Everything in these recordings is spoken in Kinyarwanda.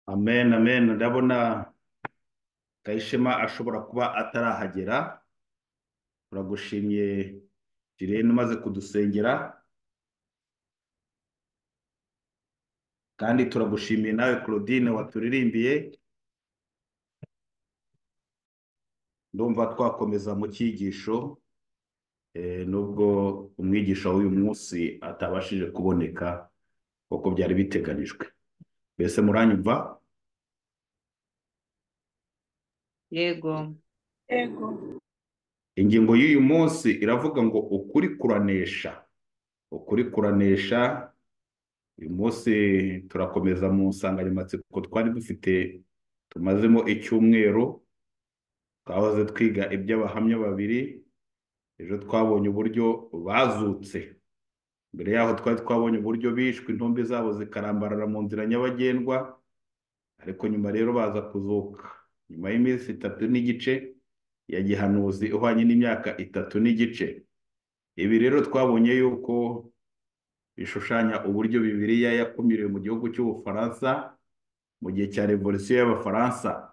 amen amen ndabona kayishema ashobora kuba atarahagera turagushimiye jirene umaze kudusengera kandi turagushimiye nawe claudine waturirimbiye ndumva twakomeza mu cyigisho eh, nubwo umwigisha w'uyu munsi atabashije kuboneka kuko byari biteganijwe mbese muranyumva yego yego ingingo y'uyu munsi iravuga ngo ukuri kuranesha ukuri kuranesha uyu munsi turakomeza mu nsanganyamatsiko twari dufite tumazemo icyumweru twahoze twiga iby'abahamya babiri ejo twabonye uburyo bazutse mbere yaho twari twabonye uburyo bishwe intumbi zabo zikarambarara mu nzira nyabagendwa ariko nyuma rero baza kuzuka nyuma y'iminsi itatu n'igice ya gihanuzi uhwanye n'imyaka itatu n'igice ibi rero twabonye yuko bishushanya uburyo bibiliya yakumiriwe mu gihugu cy'ubufaransa mu gihe cya revolisiyo y'abafaransa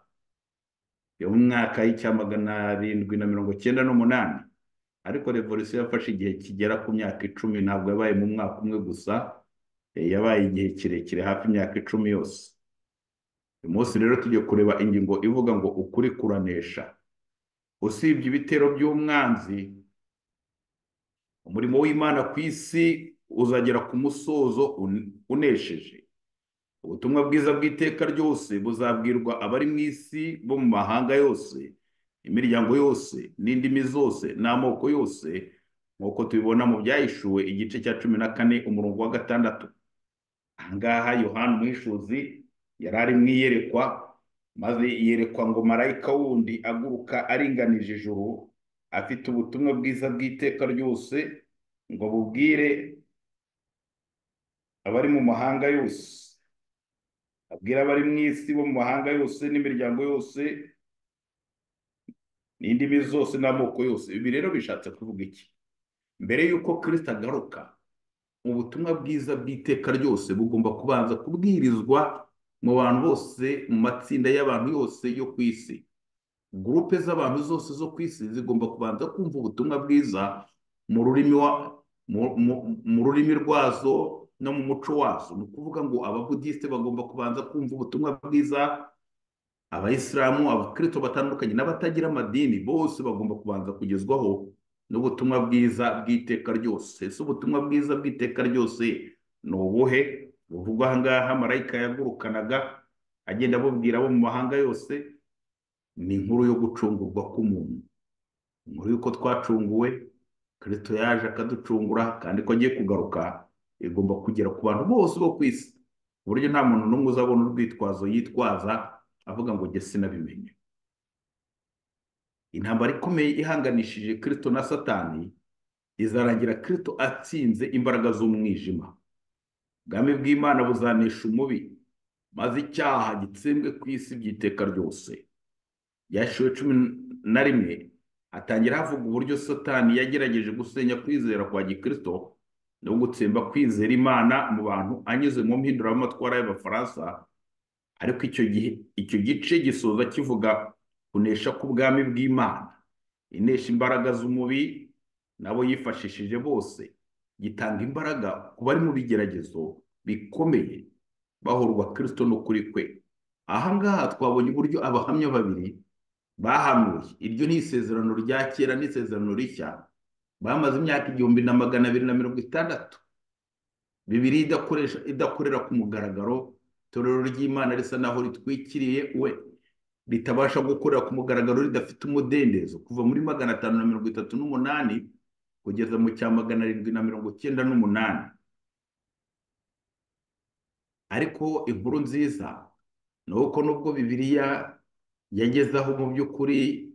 yo mu mwaka w'icya magana arindwi na mirongo cyenda n'umunani ariko revolisiyo yafashe igihe kigera ku myaka icumi ntabwo yabaye mu mwaka umwe gusa eh, yabaye igihe kirekire hafi imyaka icumi yose uyu munsi rero tugiye kureba ingingo ivuga ngo ukuri kuranesha usibye ibitero by'umwanzi umurimo w'imana ku isi uzagera ku musozo un- unesheje ubutumwa bwiza bw'iteka ryose buzabwirwa abari mu isi bo mu mahanga yose imiryango yose n'indimi zose n'amoko yose nk'uko tubibona mu byahishuwe igice cya cumi na kane umurongo wa gatandatu ahangaha yohani umwishuzi yari ari mu iyerekwa maze yerekwa ngo marayika wundi aguruka aringanije ijuru afite ubutumwa bwiza bw'iteka ryose ngo bubwire abari mu mahanga yose abwira abari mu isi bo mu mahanga yose n'imiryango yose n'indimi zose n'amoko yose ibi rero bishatse kuvuga iki mbere y'uko kirisita agaruka ubutumwa bwiza bw'iteka ryose bugomba kubanza kubwirizwa mu bantu bose mu matsinda y'abantu yose yo ku isi gurupe z'abantu zose zo ku isi zigomba kubanza kumva ubutumwa bwiza mu rurimi wa- mu- mu- mu rurimi rwazo no mu muco wazo ni ukuvuga ngo ababudisite bagomba kubanza kumva ubutumwa bwiza abayisilamu abakristo batandukanye n'abatagira amadini bose bagomba kubanza kugezwaho n'ubutumwa bwiza bw'iteka ryose ese ubutumwa bwiza bw'iteka ryose ni ubuhe buvugwa aha ngaha marayika yagurukanaga agenda abubwira abo mu mahanga yose ni inkuru yo gucungurwa k'umuntu inkuru y'uko twacunguwe kirisito yaje akaducungura kandi ko agiye kugaruka igomba kugera ku bantu bose bo ku isi ku buryo nta muntu n'umwe uzabona urwitwazo yitwaza avuga ngo jye sinabimenye intambara ikomeye ihanganishije kirisito na satani izarangira kirisito atsinze imbaraga z'umwijima ubwami bw'imana buzanesha umubi maze icyaha gitsembwe ku isi by'iteka ryose yashiwe cumi na rimwe hatangira havuga uburyo satani yagerageje gusenya kwizera kwa gikristo no gutsemba kwizera imana mu bantu anyuze mu mpinduramatwara y'abafaransa ariko icyo gihe icyo gice gisoza kivuga kunesha k'ubwami bw'imana inesha imbaraga z'umubi nabo yifashishije bose gitanga imbaraga ku bari mu bigeragezo bikomeye bahorwa kirisito n'ukuri kwe aha ngaha twabonye uburyo abahamya babiri bahanuye iryo ni isezerano rya kera n'isezerano rishya bamaze imyaka igihumbi na magana abiri na mirongo itandatu bibiri idakoresha idakorera ku mugaragaro itorero ry'imana risa naho ritwikiriye we ritabasha gukorera ku mugaragaro ridafite umudendezo kuva muri magana atanu na mirongo itatu n'umunani kugeza mu cya magana arindwi na mirongo cyenda n'umunani ariko inkuru nziza ni uko nubwo bibiliya yagezeho mu by'ukuri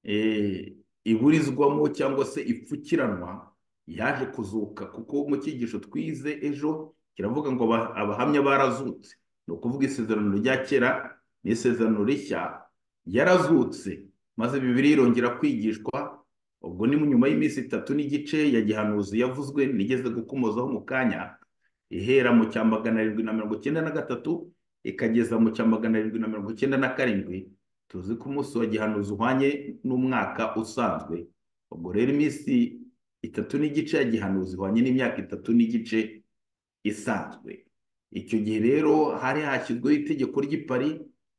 eh, iburizwamo cyangwa se ipfukiranwa yaje kuzuka kuko mu cyigisho twize ejo kiravuga ngo aba- abahamya barazutse ni ukuvuga isezerano rya kera n'isezerano rishya yarazutse maze bibiri irongera kwigishwa ubwo ni mu nyuma y'iminsi itatu n'igice ya gihanuzi yavuzwe nigeze gukomozaho mu kanya ihera mu cya magana arindwi na mirongo icyenda na gatatu ikageza mu cya magana arindwi na mirongo icyenda na karindwi tuzi ko umunsi wa gihanuzi uhwanye n'umwaka usanzwe ubwo rero iminsi itatu n'igice ya gihanuzi ihwanye n'imyaka itatu n'igice isanzwe icyo gihe rero hari hashyizweho itegeko ry'ipari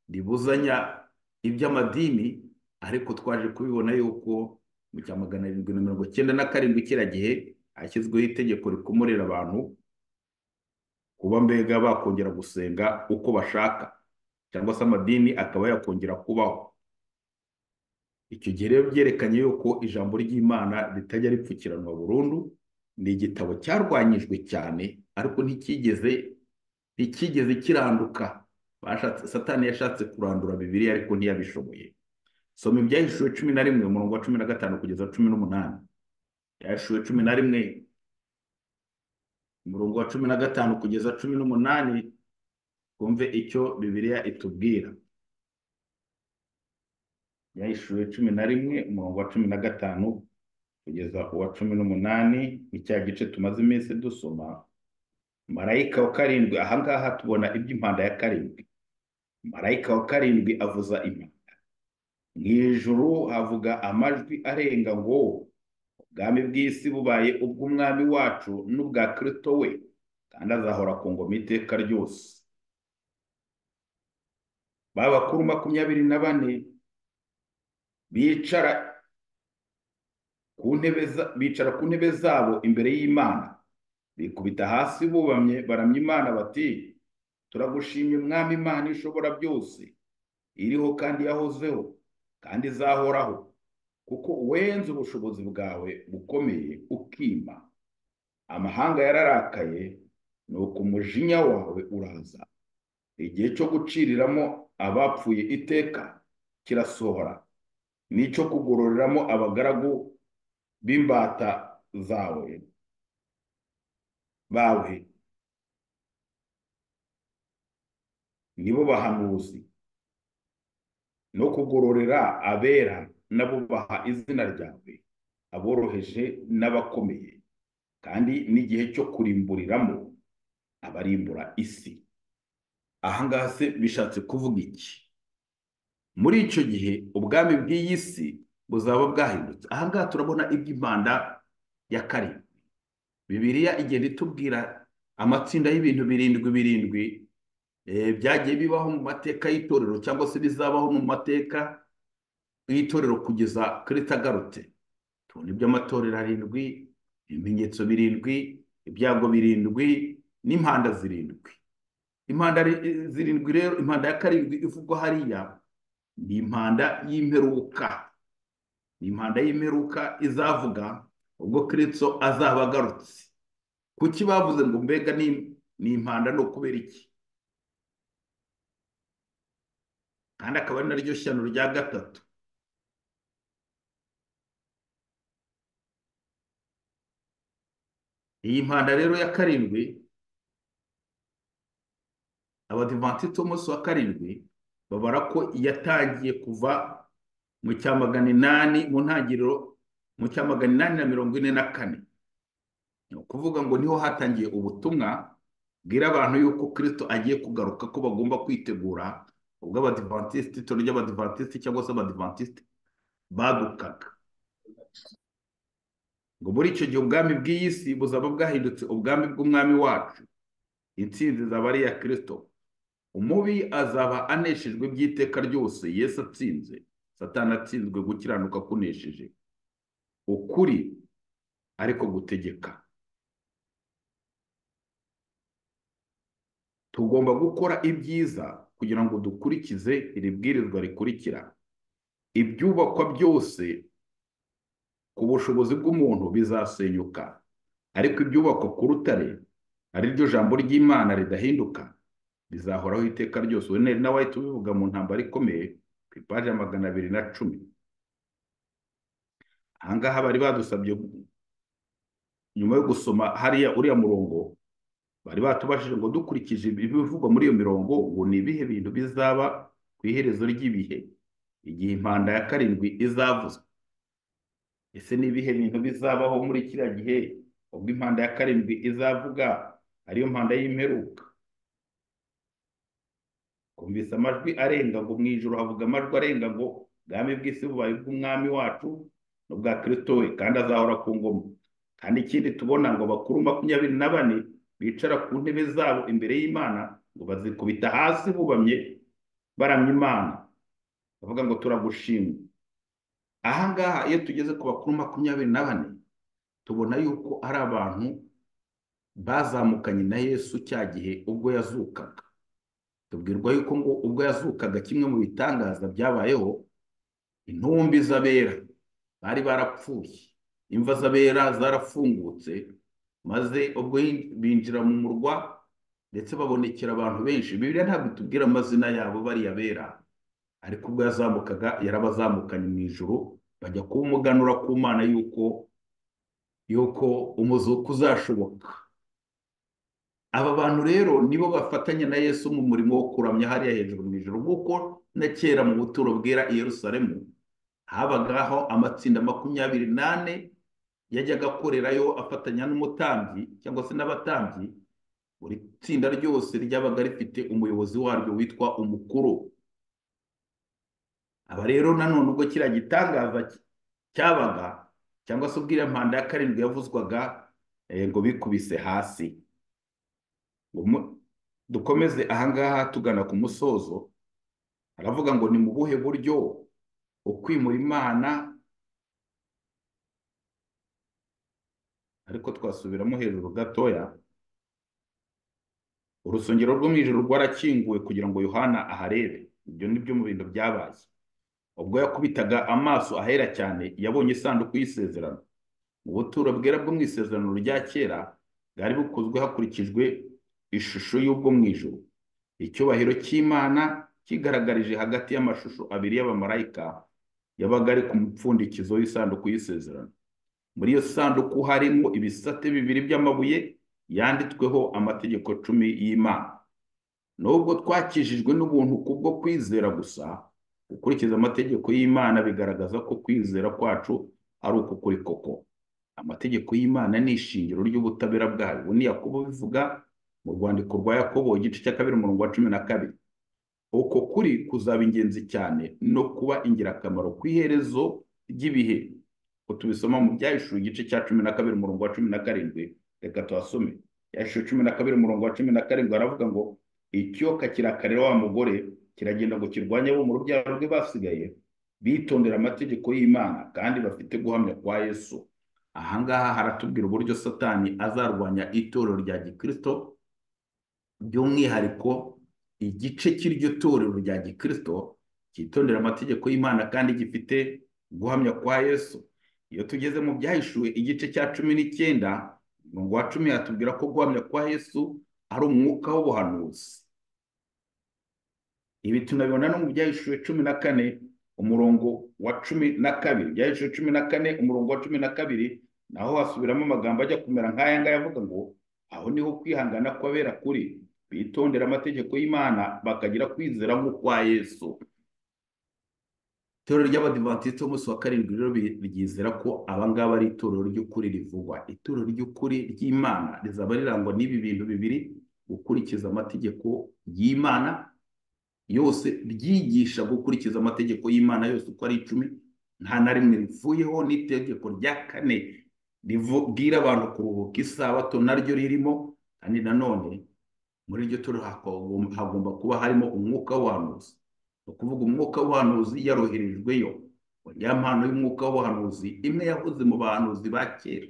ribuzanya iby'amadini ariko twaje kubibona yuko mu cya magana arindwi na mirongo icyenda na karindwi kiriya gihe hashyizweho itegeko rikomorera abantu kuba mbega bakongera gusenga uko bashaka cyangwa se amadini akaba yakongera kubaho icyo gihe rero byerekanye yuko ijambo ry'imana ritajya ripfukiranwa burundu ni igitabo cyarwanyijwe cyane ariko ntikigeze ntikigeze kiranduka satani yashatse kurandura bibiri ariko ntiyabishoboye soma ibyahishuwe cumi na rimwe umurongo wa cumi na gatanu kugeza cumi n'umunani byahishuwe cumi na rimwe umurongo wa cumi na gatanu kugeza cumi n'umunani twumve icyo bibiliya itubwira yahishuwe cumi na rimwe umurongo wa cumi na gatanu kugeza uwa cumi n'umunani ni cya gice tumaze iminsi dusoma marayika wa karindwi ahangaha tubona iby'impanda ya karindwi marayika wa karindwi avuza impanda mu ijoro havuga amajwi arenga ngo ubwami bw'isi bubaye ubw'umwami wacu n'ubwa kirito we kandi azahora ku ngoma iteka ryose ba bakuru makumyabiri na bane bicara ku ntebe zabo imbere y'imana bikubita hasi bubamye baramya imana bati turagushimye umwami imana ishobora byose iriho kandi yahozeho kandi izahoraho kuko wenze ubushobozi bwawe bukomeye ukima amahanga yararakaye ni uko umujinya wawe uraza igihe cyo guciriramo abapfuye iteka kirasohora n'icyo kugororeramo abagaragu b'imbata zawe bawe nibo bahanuzi no kugororera abera n'abubaha izina ryawe aboroheje n'abakomeye kandi n'igihe cyo kurimburiramo abarimbura isi ahangaha se bishatse kuvuga iki muri icyo gihe ubwami bw'iyi si buzaba bwahindutse ahangaha turabona iby'impanda ya karindwi bibiriya igenda itubwira amatsinda y'ibintu birindwi birindwi byagiye bibaho mu mateka y'itorero cyangwa se bizabaho mu mateka itorero kugeza kirita agarutse tubona iby'amatorero arindwi ibimenyetso birindwi ibyago birindwi n'impanda zirindwi impanda zirindwi rero impanda ya karindwi ivugwa hariya ni impanda y'imperuka ni impanda y'imperuka izavuga ubwo kiritso azaba agarutse kuki bavuze ngo mbega ni impanda ni ukubera iki kandi akaba ari naryo shyano rya gatatu iyi mpanda rero ya karindwi abadivantisite umunsi wa karindwi babara ko yatangiye kuva mu cya magana inani mu ntangiriro mu cya magana inani na mirongo ine na kane ni ukuvuga ngo niho hatangiye ubutumwa bwira abantu yuko kirisito agiye kugaruka ko bagomba kwitegura ubwo abadivantisite itorero ry'abadivantisite cyangwa se abadivantisite badukaga ngo muri icyo gihe ubwami bw'iyi si buzaba bwahindutse ubwami bw'umwami wacu intsinzi zaba ari iya kirisito umubi azaba aneshejwe by'iteka ryose yesu atsinze satana atsinzwe gukiranuka kunesheje ukuri ariko gutegeka tugomba gukora ibyiza kugira ngo dukurikize iri bwirizwa rikurikira ibyubakwa byose ku bushobozi bw'umuntu bizasenyuka ariko ibyubakwa ku rutare ari ryo jambo ry'imana ridahinduka bizahoraho iteka ryose we nawe tubivuga mu ntambaro ikomeye ku ipaji ya magana abiri na cumi ahangaha bari badusabye nyuma yo gusoma hariya uriya murongo bari batubashije ngo dukurikije ibivugwa muri iyo mirongo ngo ni ibihe bintu bizaba ku iherezo ry'ibihe igihe impanda ya karindwi izavuzwe ese ni ibihe bintu bizabaho muri kiriya gihe ubwo impanda ya karindwi izavuga ariyo mpanda y'imperuka wumvise amajwi arenga ngo mu ijoro havuga amajwi arenga ngo ubwami bw'isi bubaye ubw'umwami wacu n'ubwa kirisito we kandi azahora ku ngoma kandi ikindi tubona ngo bakuru makumyabiri na bane bicara ku ntebe zabo imbere y'imana ngo bazikubita hasi bubamye baramya imana bavuga ngo turagushimye ahangaha iyo tugeze ku bakuru makumyabiri na bane tubona yuko ari abantu bazamukanye na yesu cya gihe ubwo yazukaga tubwirwa yuko ngo ubwo yazukaga kimwe mu bitangaza byabayeho intumbi z'abera bari barapfuye imva z'abera zarafungutse maze ubwo binjira mu murwa ndetse babonekera abantu benshi bibiriya ntabwo itubwira amazina yabo bariya bera ariko ubwo yazamukaga yarabazamukanye mu ijoro bajya kumuganura ku mana yuko yuko umuzuko uzashoboka aba bantu rero nibo bafatanya na yesu mu murimo wo kuramya hariya hejuru mu ijoro nk'uko na kera mu buturo bwera i Yerusalemu habagaho amatsinda makumyabiri n'ane yajyaga akorerayo afatanya n'umutambyi cyangwa se n'abatambyi buri tsinda ryose ryabaga rifite umuyobozi waryo witwa umukuru aba rero nanone ubwo kiriya gitangaza cyabaga cyangwa se ubwira mpanda ya karindwi yavuzwaga ngo bikubise hasi dukomeze ahangaha tugana ku musozo aravuga ngo ni mu buhe buryo ukwimura imana ariko twasubiramo hejuru gatoya urusengero rwo mu ijoro rwarakinguwe kugira ngo yohana aharebe ibyo ni byo mu bintu byabaye ubwo yakubitaga amaso ahera cyane yabonye isanduku y'isezerano mu buturo bwera bwo mu isezerano rya kera bwari bukozwe hakurikijwe ishusho y'ubwo mu ijoro icyubahiro cy'imana kigaragarije hagati y'amashusho abiri y'abamarayika yabaga ari ku mupfundikizo w'isanduku y'isezerano muri iyo sanduku harimo ibisate bibiri by'amabuye yanditsweho amategeko cumi y'imana nubwo twakijijwe n'ubuntu kubwo kwizera gusa gukurikiza amategeko y'imana bigaragaza ko kwizera kwacu ari ukukuri koko amategeko y'imana ni ishingiro ry'ubutabera bwayo ubu ni yakubu bivuga mu rwandiko rwa yakobo igice cya kabiri umurongo wa cumi na kabiri uko kuri kuzaba ingenzi cyane no kuba ingirakamaro ku iherezo ry'ibihe tubisoma mu byahishura igice cya cumi na kabiri umurongo wa cumi na karindwi reka tuhasome byahishura cumi na kabiri umurongo wa cumi na karindwi aravuga ngo ikiyoka kirakarira wa mugore kiragenda ngo kirwanye abo mu rubyaro rwe basigaye bitondera amategeko y'imana kandi bafite guhamya kwa yesu ahangaha haratubwira uburyo satani azarwanya itorero rya gikirisito by'umwihariko igice cy'iryo torero rya gikirisito cyitondera amategeko y'imana kandi gifite guhamya kwa yesu iyo tugeze mu byahishuwe igice cya cumi n'icyenda umurongo wa cumi hatubwira ko guhamya kwa yesu ari umwuka w'ubuhanuzi ibi tunabibona no mu byahishuwe cumi na kane umurongo wa cumi na kabiri byahishuwe cumi na kane umurongo wa cumi na kabiri naho hasubiramo amagambo ajya kumera nk'aya ngaya avuga ngo aho niho kwihangana kw'abera kuri bitondera amategeko y'imana bakagira kwizera nk'ukwa yesu itorero ry'abadivantisiti b'umunsi wa karindwi rero ryizera ko abangaba ari itorero ry'ukuri rivugwa itorero ry'ukuri ry'imana rizaba rirangwa n'ibi bintu bibiri gukurikiza amategeko y'imana yose ryigisha gukurikiza amategeko y'imana yose uko ari icumi nta na rimwe rivuyeho n'itegeko rya kane ribwira abantu kuruhuka isabato naryo ririmo kandi nanone muri iryo toro hagomba kuba harimo umwuka w'ubuhanuzi ni ukuvuga umwuka w'ubuhanuzi yaroherejweyo ya mpano y'umwuka w'ubuhanuzi imwe yahoze mu bahanuzi ba kera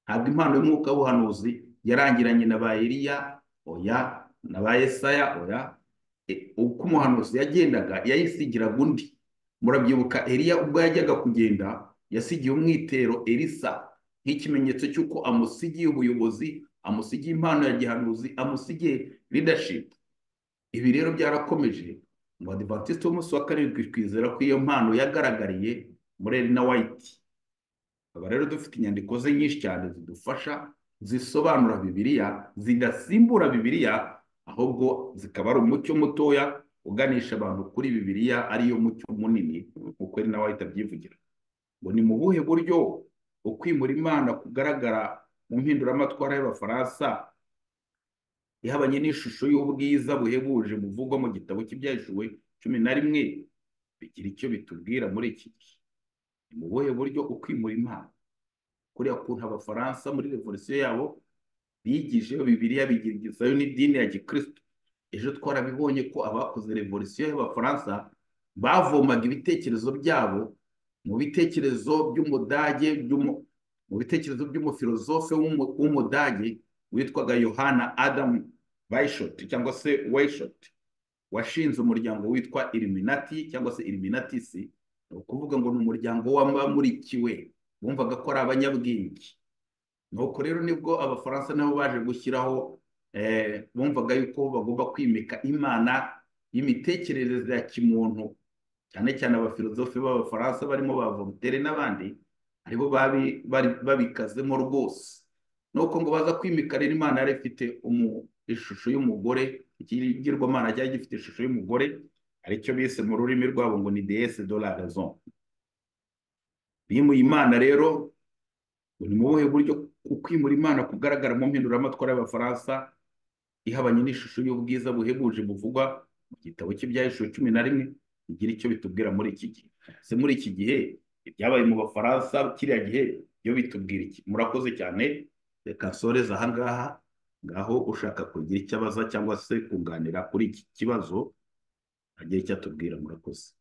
ntabwo impano y'umwuka w'ubuhanuzi yarangiranye na ba Eliya oya na ba Yesaya oya uko umuhanuzi yagendaga yayisigiraga undi murabyibuka Eliya ubwo yajyaga kugenda yasigiye umwitero Elisa nk'ikimenyetso cy'uko amusigiye ubuyobozi amusigiye impano ya gihanuzi amusigiye leadership ibi rero byarakomeje mu adivantisite w'umunsi wa karindwi twizera ko iyo mpano yagaragariye muri erina wayiti aba rero dufite inyandiko ze nyinshi cyane zidufasha zisobanura bibiliya zidasimbura bibiliya ahubwo zikaba ari umucyo mutoya uganisha abantu kuri bibiliya ariyo mucyo munini nk'uko erina wayiti abyivugira ngo ni mu buhe buryo ukwimura imana kugaragara mu mpinduramatwara y'abafaransa ihabanye n'ishusho y'ubwiza buhebuje buvugwa mu gitabo cy'ibyahishuwe cumi na rimwe bigira icyo bitubwira muri iki gihe ni mu buhe buryo ukwimura impano kuriya kuntu abafaransa muri revolisiyo yabo bigije bibiliya bigirizayo n'idini ya gikristo ejo twarabibonye ko abakoze revolisiyo y'abafaransa bavomaga ibitekerezo byabo mu bitekerezo by'umudage by'umu- mu bitekerezo by'umufilozofe w'umu- w'umudage witwaga yohana adamu bayishoti cyangwa se wayishoti washinze umuryango witwa iliminati cyangwa se iliminatisi ni ukuvuga ngo ni umuryango w'abamurikiwe bumvaga ko ari abanyabwenge nuko rero nibwo abafaransa nabo baje gushyiraho eh, bumvaga yuko bagomba kwimika imana y'imitekerereze ya kimuntu cyane cyane abafilozofe b'abafaransa barimo ba voltaire n'abandi aribo babi- bari- babikazemo rwose nuko ngo baza kwimika rero imana yari ifite umu- ishusho y'umugore ikigirwamana cyari gifite ishusho y'umugore aricyo bise mu rurimi rwabo ngo ni deesse de la raison bimuye imana rero ni mu buhe buryo ukwimura imana kugaragara mu mpinduramatwara y'abafaransa ihabanye n'ishusho y'ubwiza buhebuje buvugwa mu gitabo cy'ibyahishuwe cumi na rimwe bigira icyo bitubwira muri iki gihe se muri iki gihe ibyabaye mu bafaransa kiriya gihe byo bitubwira iki murakoze cyane reka nsoreze aha ngaha ngaho ushaka kugira icyo abaza cyangwa se kunganira kuri iki kibazo agira icyo atubwira murakoze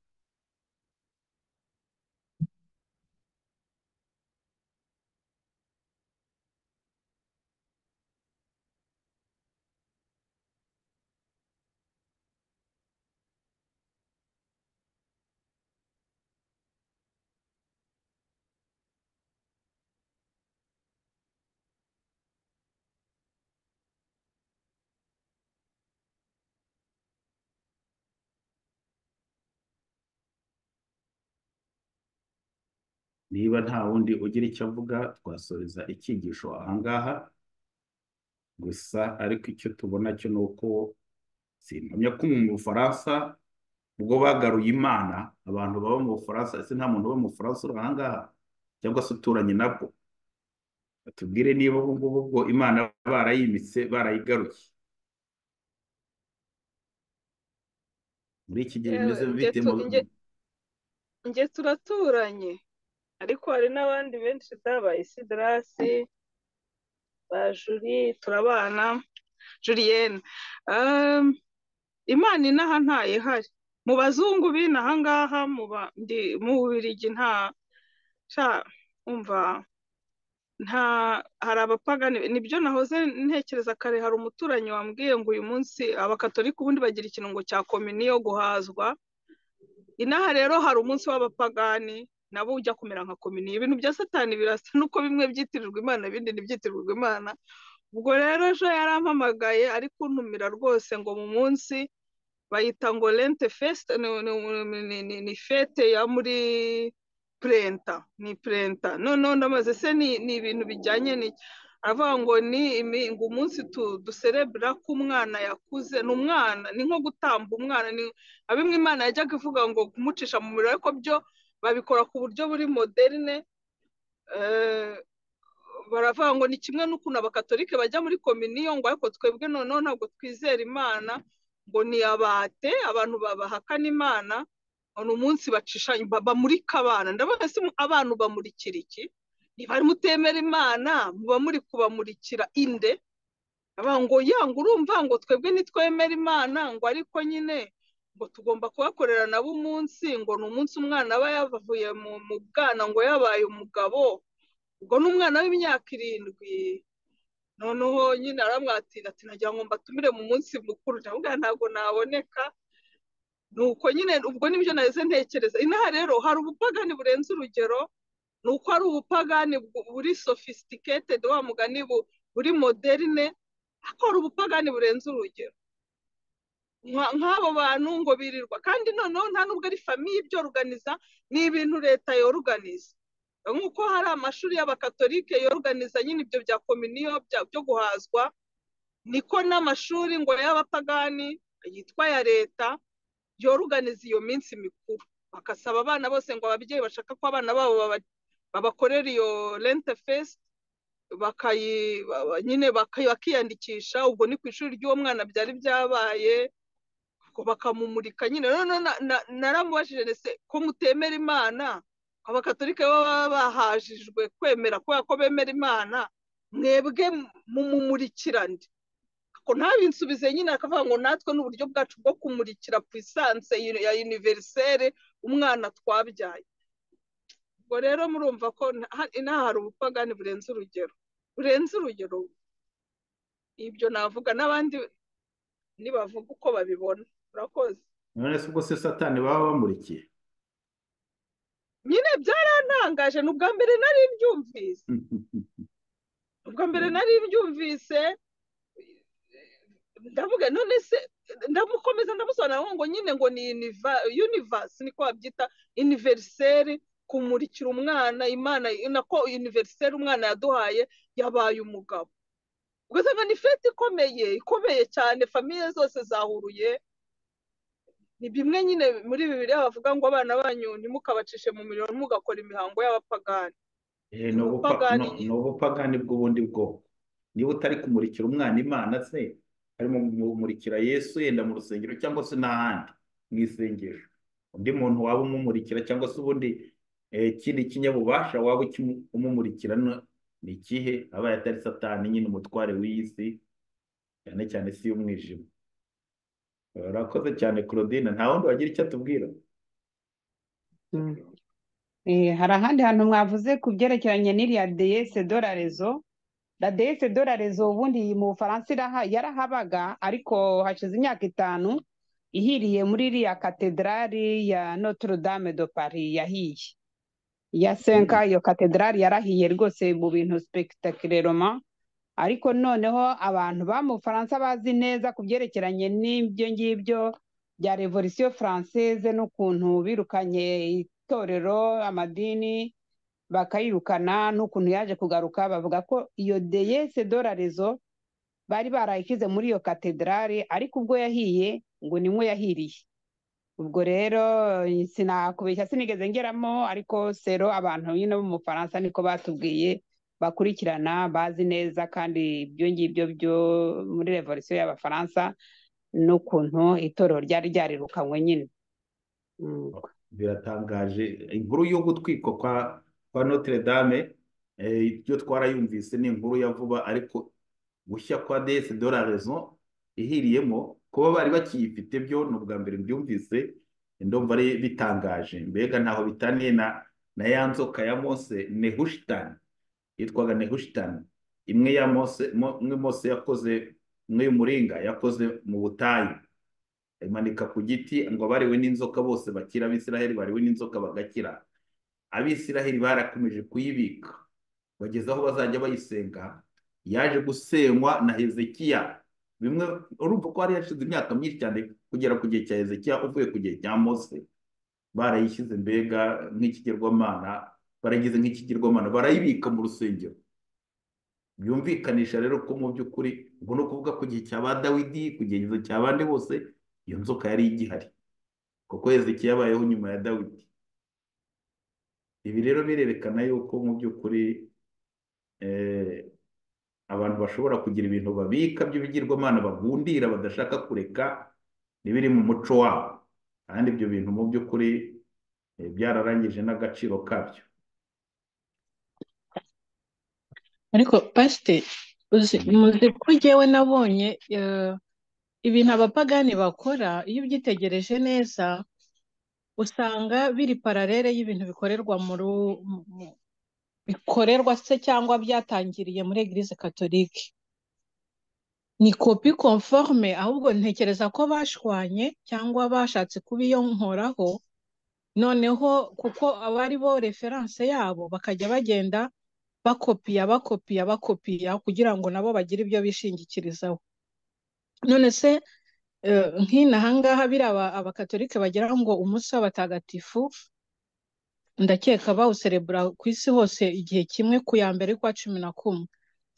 niba nta wundi ugira icyo avuga twasoreza icyigisho ahangaha gusa ariko icyo tubona cyo ni uko simpamya ko mu bufaransa ubwo bagaruye imana abantu baba mu bufaransa ese nta muntu uba mu bufaransa uri ahangaha cyangwa se uturanye nabwo batubwire niba ubu ngubu ubwo imana barayimitse barayigaruye muri iki gihe Yewe, bimeze njye bite tu- mu- njye- njye turaturanye ariko hari n'abandi benshi da ba isidarasi ba juri turabana juriyene Ehm, imana inaha ntayo ihari mu bazungu b'inaha ngaha mu ba- ndi- mu bubirigi nta sha umva nta hari abapagani nibyo nahoze ntekereza kare hari umuturanyi wambwiye ngo uyu munsi abakatolika ubundi bagira ikirungo cya kominiyo guhazwa inaha rero hari umunsi w'abapagani nabo ujya kumera nka kominiyo ibintu bya satani birasa nuko bimwe byitirirwa imana ibindi ntibyitirirwa imana ubwo rero ejo yarampamagaye ari kuntumira rwose ngo mu munsi bayita ngo lente fesite ni, ni, ni, ni, ni, ni fete ya muri purenta ni purenta noneho ndamaze se ni, ni ibintu bijyanye n'iki aravuga ngo ni imi- ngo umunsi tu, duserebura ko umwana yakuze ni umwana ni nko gutamba umwana ni abimwe imana yajyaga ivuga ngo kumucisha mu muriro ariko byo babikora ku buryo buri moderne eh, baravuga ngo ni kimwe n'ukuntu abakatolike bajya muri kominiyo ngo ariko twebwe noneho ntabwo twizera imana ngo ni abate abantu ba- bahakana imana ni umunsi bacisha ba- bamurika abana ndabona se abantu bamurikira iki niba mutemera imana muba muri kubamurikira inde Aba ngo ya ngo urumva ngo twebwe nitwemera imana ngo ariko nyine ngo tugomba kubakorera nabo umunsi ngo ni umunsi umwana aba yavuye mu mu bwana ngo yabaye umugabo ubwo ni umwana w'imyaka irindwi noneho nyine aramwatira ati nagira ngo mbatumire mu munsi mukuru ndavuga ntabwo naboneka ni uko nyine ubwo nibyo nahise ntekereza inaha rero hari ubupagani burenze urugero ni uko ari ubupagani bu- buri sophisticated wa mugani bu- buri moderne ariko hari ubupagani burenze urugero Nka- nk'abo bantu ngo birirwa kandi noneho nta nubwo ari famiye ibyoruganiza ni ibintu leta yoruganiza nk'uko hari amashuri y'abakatolike yoruganiza nyine ibyo bya kominiyo bya- byo guhazwa niko n'amashuri ngo y'abapagani yitwa ya leta yoruganiza iyo minsi mikuru bagasaba abana bose ngo ababyeyi bashaka ko abana babo baba- babakorera iyo lente fesite bakayi ba- nyine bakayi- bakiyandikisha ubwo ni ku ishuri ry'uwo mwana byari byabaye ubwo bakamumurika nyine noneho na- na- naramubajije nese ko mutemera imana abakatolika baba bahajijwe kwemera kubera ko bemera imana mwebwe mumumurikirane ko ntabinsubize nyine akavuga ngo natwe ni uburyo bwacu bwo kumurikira puissance ya univerisere umwana twabyaye ubwo rero murumva ko nta- inaha hari ubupagani burenze urugero burenze urugero ibyo navuga n'abandi nibavuga uko babibona urakoze none se ubwo se satani baba bamurikiye nyine byarantangaje ni ubwa mbere nari mbyumvise ubwa mbere nari mbyumvise ndavuga none se ndamukomeza ndamusobanurira ngo nyine ngo ni univa- universe niko babyita univerisere kumurikira umwana imana nako univerisere umwana yaduhaye yabaye umugabo ugasanga ni fete ikomeye ikomeye cyane famiye zose zahuruye ni bimwe nyine muri bibiri bavuga ngo abana banyu ntimukabacishe mu mirimo mugakora imihango y'abapagani Eh, ni ubupa- Ubupagani. no- ni ubupagani bw'ubundi bwoko niba utari kumurikira umwana imana se harimo kumurikira yesu yenda mu rusengero cyangwa se n'ahandi mu isengesho undi muntu waba umumurikira cyangwa se ubundi eh, ikindi kinyabubasha waba ukimu- umumurikira no- ni ikihe aba atari satani nyine umutware w'iyi si cyane cyane si y'umwijima urakoze cyane claudine nta wundi wagira icyo atubwira Eh, hari ahandi hantu mwavuze ku byerekeranye n'iriya deyese dorarezo la deyese dorarezo ubundi mu bufaransa iraha- yarahabaga ariko hashize imyaka itanu ihiriye muri iriya katedrali ya notre dame de paris yahiye ya senka iyo katedrali yarahiye rwose mu bintu spectaculièrement ariko noneho abantu ba mu bufaransa bazi neza ku byerekeranye n'ibyo ngibyo bya revolisiyo faranseze n'ukuntu birukanye itorero amadini bakayirukana n'ukuntu yaje kugaruka bavuga ko iyo deyese dorarezo bari barayishyize muri iyo katedrali ariko ubwo yahiye ngo nimwo yahiriye ubwo rero sinakubeshya sinigeze ngeramo ariko sero abantu nyine bo mu bufaransa niko batubwiye bakurikirana bazi neza kandi ibyo ngibyo byo muri revolisiyo y'abafaransa n'ukuntu itorero ryari ryarirukanywe nyine Mm. biratangaje inkuru yo gutwikwa kwa kwa Notre Dame eh, ibyo twarayumvise ni inkuru ya vuba ariko gushya kwa DS de la raison ihiriyemo kuba bari bakiyifite byo ni ubwa mbere mbyumvise ndumva ari bitangaje mbega ntaho bitaniye na na ya nzoka ya Mose Nehushtan yitwaga Nehushtan imwe ya Mose mo- imwe Mose yakoze imwe y'umuringa yakoze mu butayu imanika ku giti ngo abariwe n'inzoka bose bakira abisiraheli bariwe n'inzoka bagakira abisiraheli barakomeje kuyibika bageze aho bazajya bayisenga yaje gusenywa na hezekiya bimwe urumva ko hari hashize imyaka myinshi cyane kugera ku gihe cya hezekiya uvuye ku gihe cya mose barayishyize mbega nk'ikigirwamana baragize nk'ikigirwamana barayibika mu rusengero byumvikanisha rero ko mu by'ukuri ubwo ni ukuvuga ku gihe cya ba dawidi ku gihe cya bande bose iyo nzoka yari igihari kuko hezekiya yabayeho nyuma ya dawidi ibi rero birerekana yuko mu by'ukuri eh, abantu bashobora kugira ibintu babika by'ibigirwamana bagundira badashaka kureka n'ibiri mu muco wabo kandi ibyo bintu mu by'ukuri eh, byararangije n'agaciro kabyo ariko pasite uzi muzi ko jyewe nabonye eh, ibintu abapagani bakora iyo ubyitegereje neza usanga biri paralele y'ibintu bikorerwa muri u- mu- mu- bikorerwa se cyangwa byatangiriye muri egirize katolike ni kopi konforme ahubwo ntekereza ko bashwanye cyangwa bashatse kubiyonkoraho noneho kuko aba ari bo referanse yabo bakajya bagenda bakopiya bakopiya bakopiya kugira ngo nabo bagire ibyo bishingikirizaho none se eh, nk'inaha ngaha biriya aba- abakatolike bagira ngo umunsi w'abatagatifu ndakeka bawuserebura ku isi hose igihe kimwe ku ya mbere kwa cumi na kumwe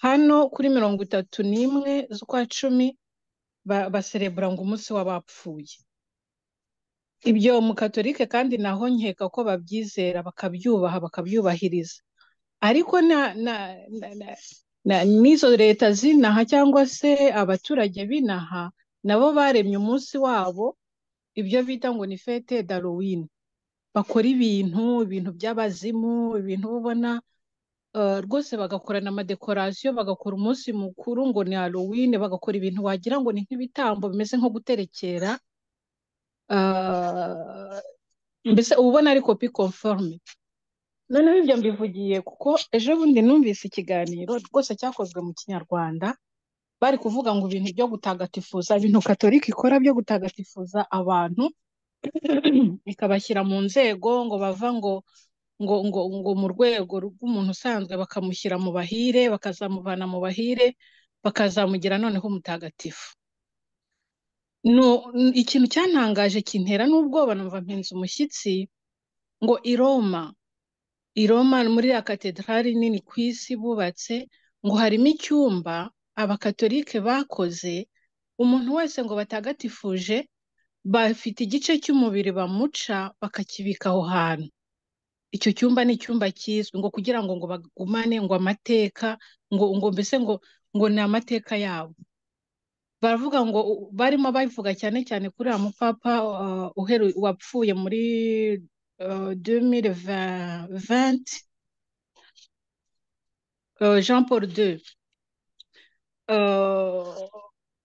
hano kuri mirongo itatu n'imwe z'ukwa cumi ba- baserebura ngo umunsi w'abapfuye ibyo mu katolike kandi naho nkeka ko babyizera bakabyubaha bakabyubahiriza ariko na na na- na- na- n'izo leta zinaha cyangwa se abaturage binaha nabo baremye umunsi wabo ibyo bita ngo ni fete darowini bakora ibintu ibintu by'abazimu ibintu uba ubona eh, rwose bagakorana amadekorasiyo bagakora umunsi mukuru ngo ni Halloween bagakora ibintu wagira ngo ni nk'ibitambo bimeze nko guterekera eh, mbese uba ubona ari kopi konforume noneho ibyo mbivugiye kuko ejo bundi numvise ikiganiro rwose cyakozwe mu kinyarwanda bari kuvuga ngo ibintu byo gutagatifuza ibintu katolika ikora byo gutagatifuza abantu ikabashyira mu nzego ngo bava ngo ngo ngo ngo mu rwego rw'umuntu usanzwe bakamushyira mu bahire bakazamuvana mu bahire bakazamugira noneho umutagatifu No, n- ikintu cyantangaje kintera n'ubwoba numva mpinze umushyitsi ngo i Roma i Roma muri ya katedrali nini ku isi bubatse ngo harimo icyumba abakatolike bakoze umuntu wese ngo batagatifuje bafite igice cy'umubiri bamuca bakakibika aho hantu icyo cyumba ni icyumba kizwi ngo kugira ngo ngo bagumane ngo amateka ngo ngo mbese ngo ngo ni amateka yabo baravuga ngo u- barimo babivuga cyane cyane kuri uriya mupapa uh, uheru- wapfuye muri uh, 2020 uh, Jean Paul II Uh,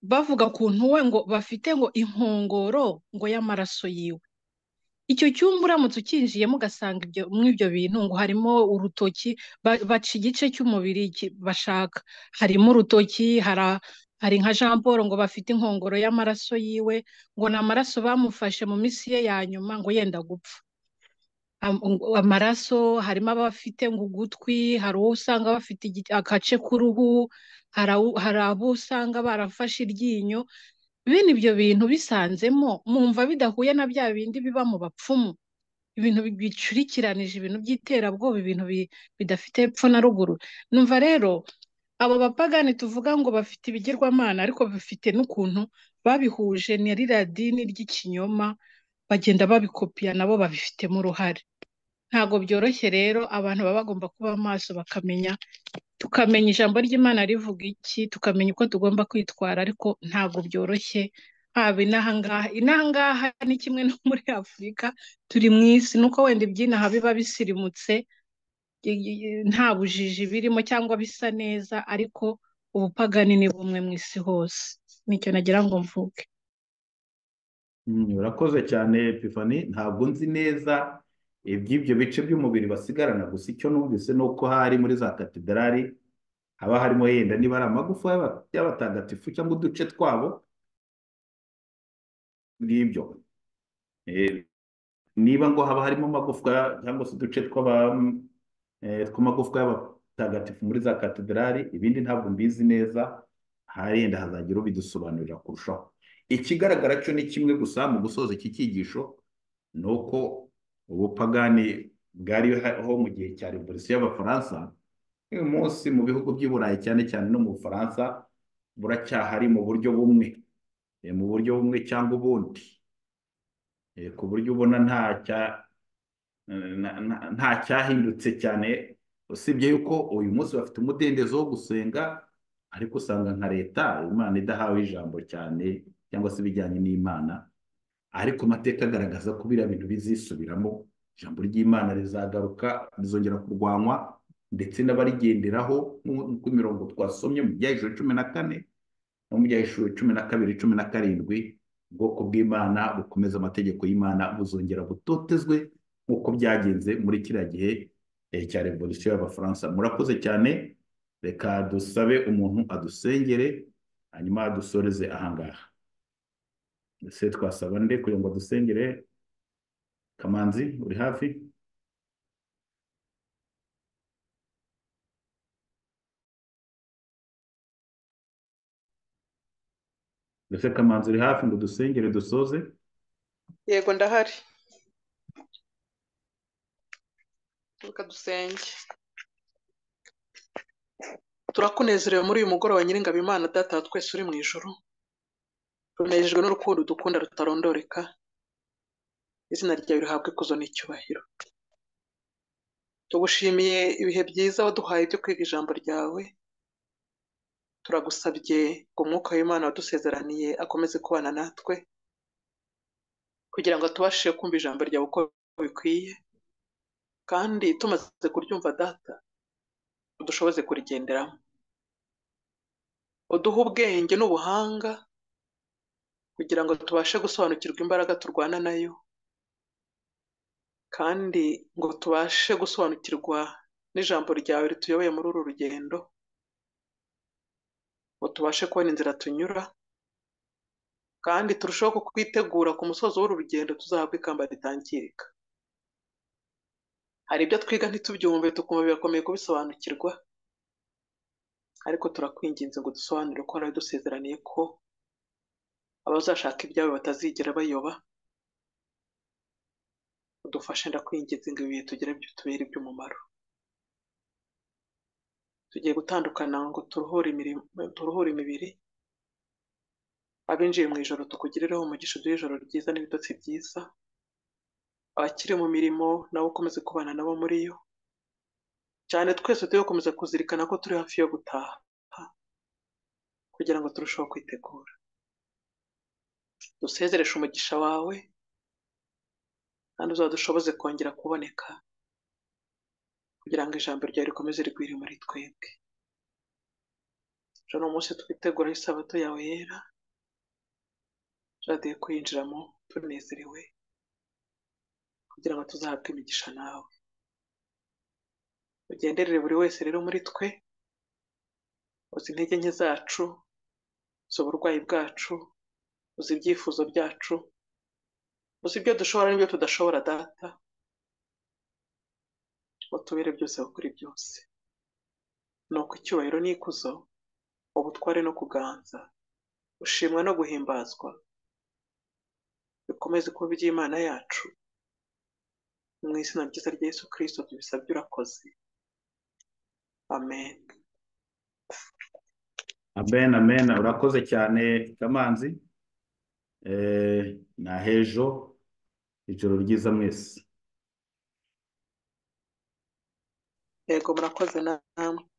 bavuga kuntu we ngo bafite ngo inkongoro ngo y'amaraso yiwe icyo cyumba uramutse ucyinjiyemo ugasanga ibyo muri ibyo bintu ngo harimo urutoki ba- baca igice cy'umubiri ki- bashaka harimo urutoki hara- hari nka Jean Paul ngo bafite inkongoro y'amaraso yiwe ngo ni amaraso bamufashe mu minsi ye ya nyuma ngo yenda gupfa am- ngo- amaraso harimo abafite ngo ugutwi hari uwo usanga bafite igi- agace k'uruhu hari awu- hari abo usanga barafashe iryinyo bene ibyo bintu bisanzemo mwumva bidahuye na bya bindi biba mu bapfumu ibintu bi- bicurikiranije ibintu by'iterabwoba ibintu bi- bidafite epfo na ruguru numva rero abo bapagani tuvuga ngo bafite ibigirwamana ariko bafite n'ukuntu babihuje na ririya dini ry'ikinyoma bagenda babikopiya nabo babifitemo uruhare ntabwo byoroshye rero abantu baba bagomba kuba maso bakamenya tukamenya ijambo ry'Imana rivuga iki tukamenya uko tugomba kwitwara ariko ntabwo byoroshye haba inaha ngaha inaha ngaha ni kimwe no muri Afurika turi mu isi nuko wenda ibyinaha biba bisirimutse i- i- nta bujiji birimo cyangwa bisa neza ariko ubupagani ni bumwe mu isi hose nicyo nagira ngo mvuge Mm, Urakoze cyane Epifani ntabwo nzi neza iby'ibyo bice by'umubiri basigarana gusa icyo numvise ni uko hari muri za katedrali haba harimo yenda niba ari amagufa y'aba- y'abatagatifu cyangwa uduce twabo ngibyo Eh, niba ngo haba harimo amagufwa cyangwa se uduce tw'aba- eh, tw'amagufwa y'abatagatifu muri za katedrali ibindi ntabwo mbizi neza harenda hazagira ubidusobanurira kurushaho ikigaragara cyo ni kimwe gusa mu gusoza iki cyigisho ni uko ubupagani bwariho mu gihe cya revolisiyo y'abafaransa uyu munsi mu bihugu by'i burayi cyane cyane no mu bufaransa buracyahari mu buryo bumwe eh, mu buryo bumwe cyangwa ubundi Eh, ku buryo ubona nta cya na- na- nta cyahindutse cyane usibye yuko uyu munsi bafite umudendezo wo gusenga ariko usanga nka leta imana idahawe ijambo cyane cyangwa se ibijyanye n'imana ariko amateka agaragaza ko biriya bintu bizisubiramo ijambo ry'imana rizagaruka rizongera kurwanywa ndetse n'abarigenderaho nk'uko imirongo twasomye mu byahejuru cumi na kane no mu byahejuru cumi na kabiri cumi na karindwi ubwoko bw'imana bukomeza amategeko y'imana buzongera butotezwe nk'uko byagenze muri kiriya gihe eh, cya revolisiyo y'abafaransa murakoze cyane reka dusabe umuntu adusengere hanyuma adusoreze ahangaha ese twasaba nde kugira ngo adusengere kamanzi uri hafi ese kamanzi uri hafi ngo dusengere dusoze yego ndahari reka dusenge turakunezerewe muri uyu mugoroba nyiringabo imana data wa twese uri mu ijoro tunejejwe n'urukundo udukunda rutarondoreka izina ryawe rihabwe ikuzo n'icyubahiro tugushimiye ibihe byiza waduhaye byo kwiga ijambo ryawe turagusabye ngo umwuka w'imana wadusezeraniye akomeze kubana natwe kugira ngo tubashe kumva ijambo ryawe uko bikwiye kandi tumaze kuryumva data udushoboze kurigenderamo uduhe ubwenge n'ubuhanga kugira ngo tubashe gusobanukirwa imbaraga turwana nayo kandi ngo tubashe gusobanukirwa n'ijambo ryawe rituyoboye muri uru rugendo ngo tubashe kubona inzira tunyura kandi turusheho kukwitegura ku musozo w'uru rugendo tuzahabwa ikamba ritangirika hari ibyo twiga ntitubyumve tukumva birakomeye kubisobanukirwa ariko turakwinginze ngo dusobanure ko nawe dusezeraniye ko abazashaka ibyawe batazigera bayoba udufashe ndakwinginze ngo ibihe tugere byo tubere iby'umumaro tugiye gutandukana ngo turuhure imirimo turuhure imibiri abinjiye mu ijoro tukugirereho umugisha uduhe ijoro ryiza n'ibitotsi byiza abakiri mu mirimo nabo ukomeze kubana nabo muri yo cyane twese tujye gukomeza kuzirikana ko turi hafi yo gutaha kugira ngo turusheho kwitegura dusezereshe umugisha wawe kandi uzadushoboze kongera kuboneka kugira ngo ijambo ryawe rikomeze rigwire muri twebwe ejo ni umunsi twitegura isabato yawe yera tuzajya kuyinjiramo tunezerewe kugira ngo tuzahabwe imigisha nawe ugenderere buri wese rero muri twe uzi intege nke zacu uzi uburwayi bwacu uzi ibyifuzo byacu uzi ibyo dushobora n'ibyo tudashobora data utubere byose kuri byose ni uko icyubahiro n'ikuzo ubutware no kuganza ushimwa no guhimbazwa bikomeze kuba iby'imana yacu mu izina ryiza rya yesu kirisito tubisabye urakoze amen amen amen urakoze cyane kamanzi eh, na hejo ijoro ryiza mwese yego murakoze namwe